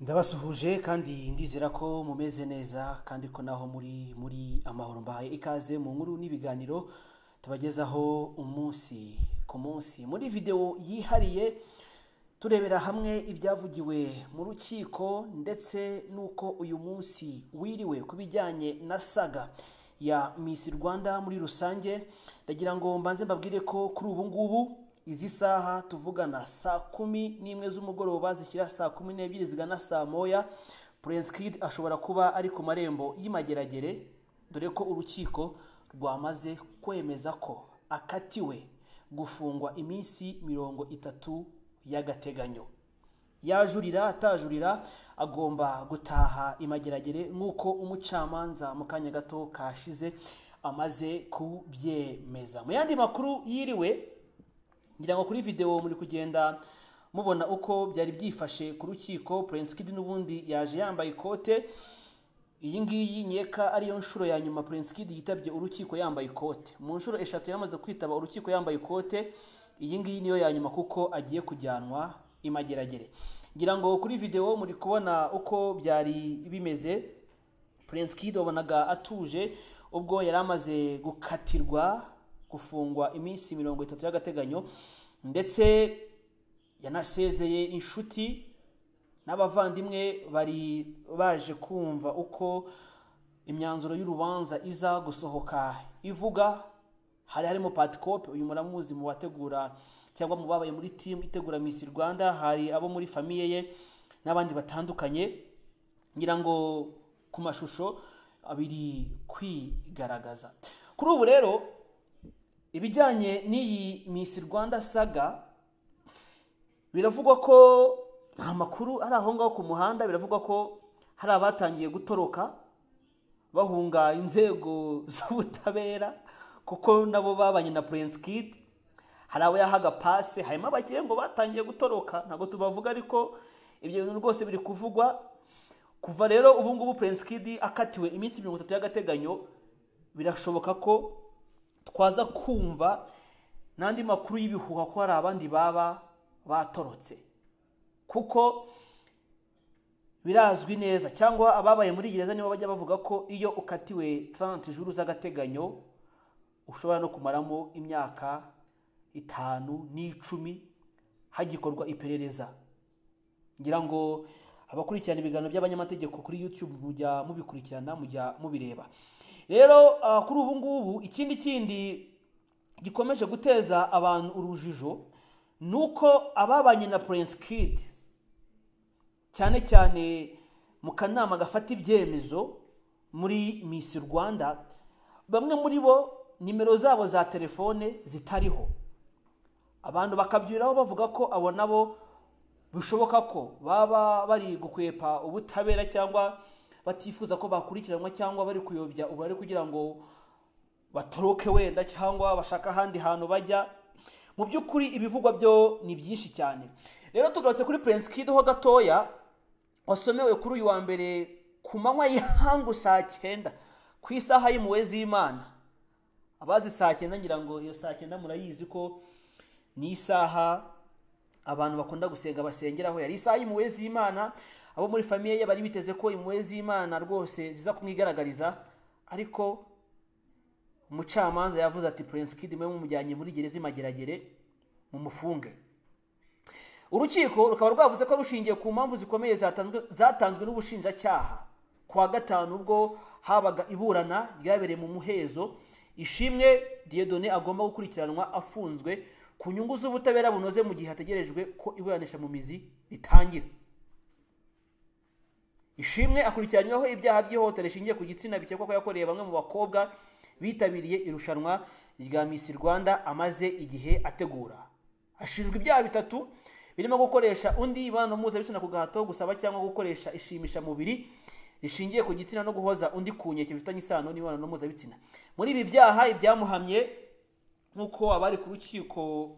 ndabasuhuje kandi ndizera ko mumeze neza kandi ko naho muri muri amahoro mbahaye ikaze mu nkuru n'ibiganiro tubagezaho umunsi ku munsi muri videwo yihariye turebera hamwe ibyavugiwe mu rukiko ndetse n'uko uyu munsi wiriwe ku bijyanye na saga ya Miss Rwanda muri rusange ndagira ngo mbanze mbabwire ko kuri ubu ngubu izi saha tuvugana saa kumi n'imwe z'umugoroba zishyira saa kumi n'ebyiri zigana saa moya Prince Kid ashobora kuba ari ku marembo y'Imageragere dore ko urukiko rwamaze kwemeza ko akatiwe gufungwa iminsi mirongo itatu y'agateganyo yajurira atajurira agomba gutaha Imageragere nk'uko umucamanza mu kanya gato kashize amaze kubyemeza mu yandi makuru yiriwe ngira ngo kuri videwo muri kugenda mubona uko byari byifashe ku rukiko Prince Kid n'ubundi yaje yambaye ikote iyi ngiyi nyeka ariyo nshuro ya nyuma Prince Kid yitabye urukiko yambaye ikote mu nshuro eshatu yamaze kwitaba urukiko yambaye ikote iyi ngiyi niyo ya nyuma kuko agiye kujyanwa imageragere ngira ngo kuri videwo muri kubona uko byari bimeze Prince Kid wabonaga atuje ubwo yari amaze gukatirwa gufungwa iminsi mirongo itatu y'agateganyo ndetse yanasezeye inshuti n'abavandimwe bari baje kumva uko imyanzuro y'urubanza iza gusohoka ivuga hari harimo patikope uyu muramuzi mu bategura cyangwa mu babaye muri timu itegura Miss Rwanda hari abo muri famiye ye n'abandi batandukanye ngira ngo ku mashusho abiri kwigaragaza kuri ubu rero ibijyanye n'iyi Miss Rwanda saga biravugwa ko nta makuru ari aho ngaho ku muhanda biravugwa ko hari abatangiye gutoroka bahunga inzego z'ubutabera kuko nabo babanye na Prince Kid hari abo yahaga pase harimo abakire ngo batangiye gutoroka ntabwo tubavuga ariko ibyo bintu rwose biri kuvugwa kuva rero ubu ngubu Prince Kid akatiwe iminsi mirongo itatu y'agateganyo birashoboka ko twaza kumva n'andi makuru y'ibihuha ko hari abandi baba batorotse kuko birazwi neza cyangwa ababaye muri gereza nibo bajya bavuga ko iyo ukatiwe taranti juru z'agateganyo ushobora no kumaramo imyaka itanu n'icumi hagikorwa iperereza ngira ngo abakurikirana ibiganiro by'abanyamategeko kuri yutube mujya mubikurikirana mujya mubireba rero kuri ubu ngubu ikindi kindi gikomeje guteza abantu urujijo ni uko ababanye na Prince Kid cyane cyane mu kanama gafata ibyemezo muri Miss Rwanda bamwe muri bo nimero zabo za telefone zitariho abantu bakabyuraho bavuga ko abo nabo bishoboka ko baba bari gukwepa ubutabera cyangwa batifuza ko bakurikiranwa cyangwa bari kuyobya ubu ari kugira ngo batoroke wenda cyangwa bashaka ahandi hantu bajya mu by'ukuri ibivugwa byo ni byinshi cyane rero tugarutse kuri Prince Kid ho gatoya wasomewe kuri uyu wa mbere ku manywa y'ihangu saa cyenda ku isaha y'impuhwe z'imana abazi saa cyenda ngira ngo iyo saa cyenda murayizi ko ni isaha abantu bakunda gusenga basengeraho yari isaha y'impuhwe z'imana abo muri famiye ye bari biteze ko impuhwe z'imana rwose ziza kumwigaragariza ariko umucamanza yavuze ati Prince Kid mwe mumujyanye muri gereza imageragere mumufunge urukiko rukaba rwavuze ko rushingiye ku mpamvu zikomeye zatanzwe zatanzwe n'ubushinjacyaha kuwa gatanu ubwo habaga iburana ryabereye mu muhezo ishimwe Dieudonné agomba gukurikiranwa afunzwe ku nyungu z'ubutabera bunoze mu gihe hategerejwe ko iburanisha mu mizi ritangira ishimwe akurikiranyweho ibyaha by'ihohotera rishingiye ku gitsina bikekwa ko yakoreye bamwe mu bakobwa bitabiriye irushanwa rya Miss Rwanda amaze igihe ategura ashinjwa ibyaha bitatu birimo gukoresha undi imibonano mpuzabitsina ku gahato gusaba cyangwa gukoresha ishimisha mubiri rishingiye ku gitsina no guhoza undi ku nkeke bifitanye isano n'imibonano mpuzabitsina muri ibi byaha ibyamuhamye nk'uko abari ku rukiko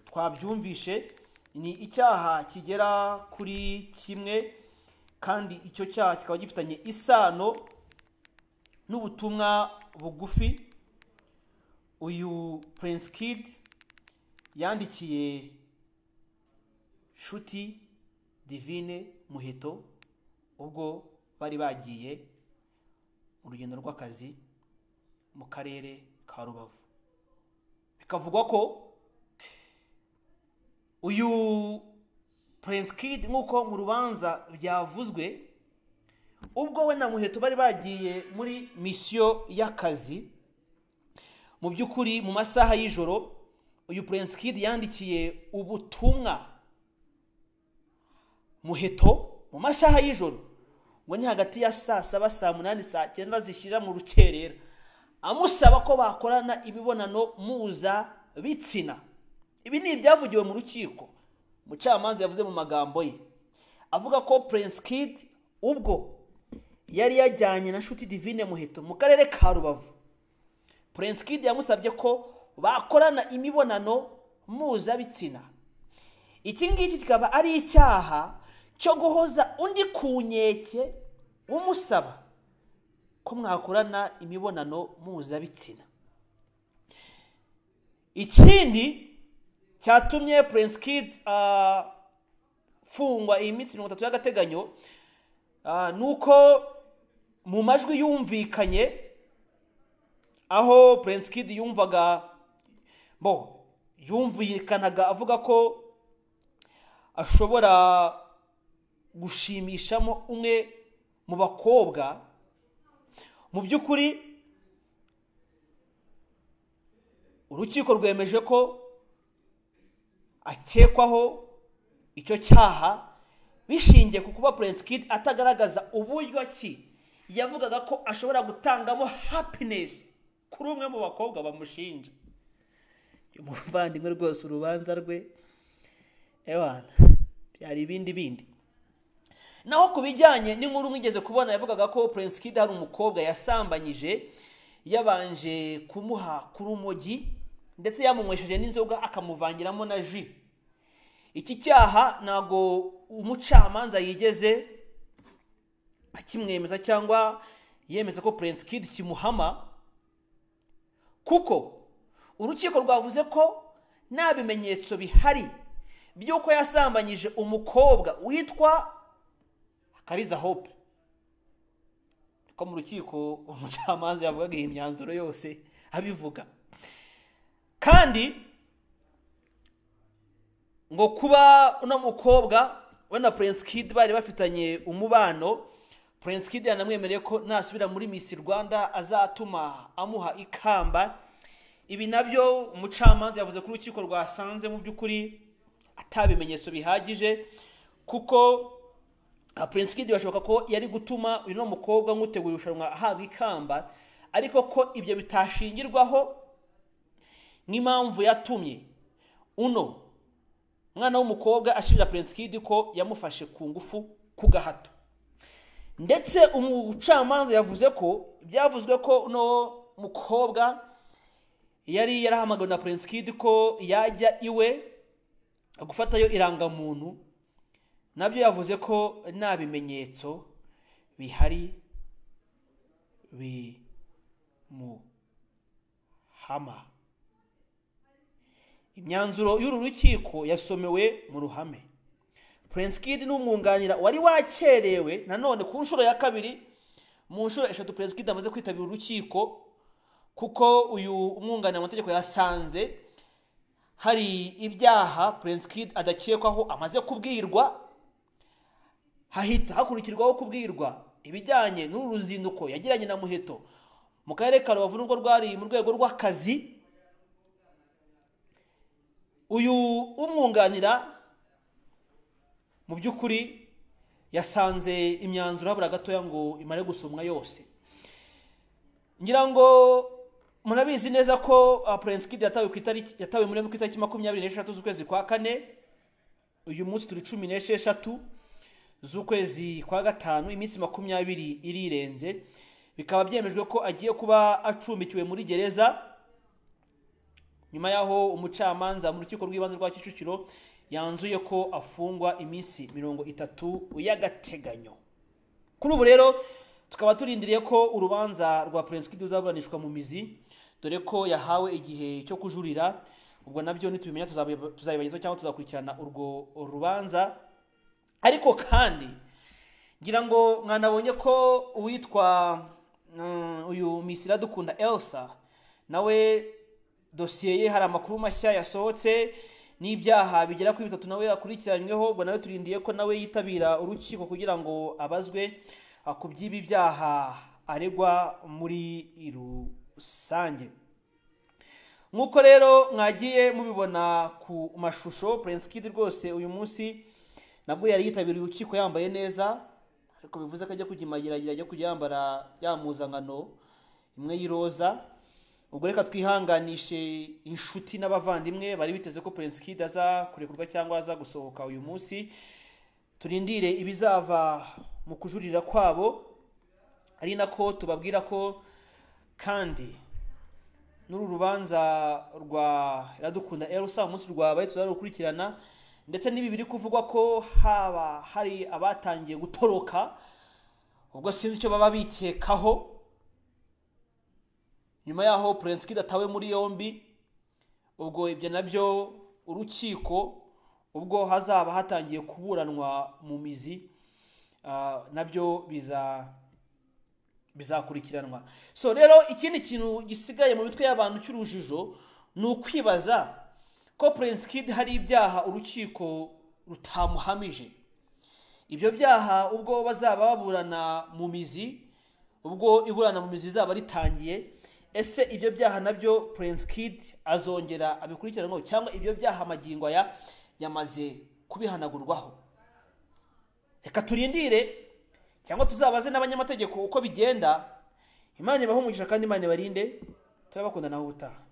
twabyumvishe ni icyaha kigera kuri kimwe kandi icyo cyaha kikaba gifitanye isano n'ubutumwa bugufi uyu Prince Kid yandikiye Nshuti Divine Muheto ubwo bari bagiye mu rugendo rw'akazi mu karere ka rubavu bikavugwa ko uyu Prince Kid nk'uko mu rubanza byavuzwe ubwo we na muheto bari bagiye muri misiyo y'akazi mu by'ukuri mu masaha y'ijoro uyu Prince Kid yandikiye ubutumwa muheto mu masaha y'ijoro ngo ni hagati ya saa saba saa munani saa cyenda zishyira mu rukerera amusaba ko bakorana imibonano mpuzabitsina ibi ni ibyavugiwe mu rukiko umucamanza yavuze mu magambo ye avuga ko Prince Kid ubwo yari yajyanye na Nshuti Divine Muheto mu karere ka Rubavu Prince Kid yamusabye ko bakorana imibonano mpuzabitsina iki ngiki kikaba ari icyaha cyo guhoza undi ku nkeke umusaba ko mwakorana imibonano mpuzabitsina ikindi cyatumye Prince Kid afungwa iyi minsi mirongo itatu y'agateganyo ni uko mu majwi yumvikanye aho Prince Kid yumvaga bo yumvikanaga avuga ko ashobora gushimishamo umwe mu bakobwa mu by'ukuri urukiko rwemeje ko akekwaho icyo cyaha bishingiye ku kuba Prince Kid atagaragaza uburyo ki yavugaga ko ashobora gutangamo happiness kuri umwe mu bakobwa bamushinja umuvandimwe rwose urubanza rwe ewana byari ibindi bindi naho ku bijyanye n'inkuru mwigeze kubona yavugaga ko Prince Kid hari umukobwa yasambanyije yabanje kumuha ku rumogi ndetse yamunywesheje n'inzoga akamuvangiramo na ji iki cyaha ntabwo umucamanza yigeze akimwemeza cyangwa yemeza ko Prince Kid kimuhama kuko urukiko rwavuze ko nta bimenyetso bihari by'uko yasambanyije umukobwa witwa kariza hope ko mu rukiko umucamanza yavugaga iyi myanzuro yose abivuga kandi ngo kuba uno mukobwa we na Prince Kid bari bafitanye umubano Prince Kid yanamwemereye ko nasubira muri Miss Rwanda azatuma amuha ikamba ibi nabyo umucamanza yavuze ko urukiko rwasanze mu by'ukuri atabimenyetso bihagije kuko Prince Kid bashoboka ko yari gutuma uyu mukobwa nk'utegura irushanwa ahabwa ikamba ariko ko ibyo bitashingirwaho nk'impamvu yatumye uno umwana w'umukobwa ashinja Prince Kid ko yamufashe ku ngufu ku gahato ndetse umucamanza yavuze ko byavuzwe ko uno mukobwa yari yarahamagawe na Prince Kid ko yajya iwe gufatayo irangamuntu nabyo yavuze ko nta bimenyetso bihari bimuhama imyanzuro y'uru rukiko yasomewe mu ruhame Prince Kid n'umwunganira wari wakerewe nanone ku nshuro ya kabiri mu nshuro eshatu Prince Kid amaze kwitabira urukiko kuko uyu umwunganira mu mategeko yasanze hari ibyaha Prince Kid adakekwaho amaze kubwirwa hahita hakurikirwaho kubwirwa ibijyanye n'uru ruzinduko yagiranye na muheto mu karere ka rubavu n'ubwo rwari mu rwego rw'akazi uyu umwunganira mu by'ukuri yasanze imyanzuro habura gatoya ngo imare gusomwa yose ngira ngo murabizi neza ko Prince Kid yatawe ku itariki yatawe muri ku itariki makumyabiri n'eshatu z'ukwezi kwa kane uyu munsi turi cumi n'esheshatu z'ukwezi kwa gatanu iminsi makumyabiri irirenze bikaba byemejwe ko agiye kuba acumbikiwe muri gereza nyuma y'aho umucamanza mu rukiko rw'ibanze rwa kicukiro yanzuye ko afungwa iminsi mirongo itatu y'agateganyo kuri ubu rero tukaba turindiriye ko urubanza rwa Prince Kid ruzaburanishwa mu mizi dore ko yahawe igihe cyo kujurira ubwo nabyo nitubimenya tuzabibagezaho cyangwa tuzakurikirana urwo rubanza ariko kandi ngira ngo mwanabonye ko uwitwa mm, uyu misira dukunda elsa nawe dosiye ye hari amakuru mashya yasohotse n'ibyaha bigera kuri bitatu nawe akurikiranyweho ubwo nawe turindiye ko nawe yitabira urukiko kugira ngo abazwe ah, ku by'ibi byaha aregwa muri rusange nk'uko rero mwagiye mubibona ku mashusho Prince Kid rwose uyu munsi nabwo yari yitabiriye urukiko yambaye neza ariko bivuze ko ajya kujya imagiragira ajya kujya yambara ya mpuzankano imwe y'iroza ubwo reka twihanganishe inshuti n'abavandimwe bari biteze ko Prince Kid aza kurekurwa cyangwa aza gusohoka uyu munsi turindire ibizava mu kujurira kwabo ari nako tubabwira ko kandi n'uru rubanza rwa iradukunda erusa umunsi rwabaye tuzarukurikirana ndetse n'ibi biri kuvugwa ko haba hari abatangiye gutoroka ubwo sinzi icyo baba bikekaho nyuma yaho Prince Kid atawe muri yombi ubwo ibyo nabyo urukiko ubwo hazaba hatangiye kuburanwa mu mizi ah, nabyo biza bizakurikiranwa so rero ikindi kintu gisigaye mu mitwe y'abantu cy'urujijo ni ukwibaza ko Prince Kid hari ibyaha urukiko rutamuhamije ibyo byaha ubwo bazaba baburana mu mizi ubwo iburana mu mizi rizaba ritangiye ese ibyo byaha nabyo Prince Kid azongera abikurikiranwaho cyangwa ibyo byaha amagingo aya yamaze kubihanagurwaho reka turindire cyangwa tuzabaze n'abanyamategeko uko bigenda imana ibahe umugisha kandi imana ibarinde turabakundanaho ubutaha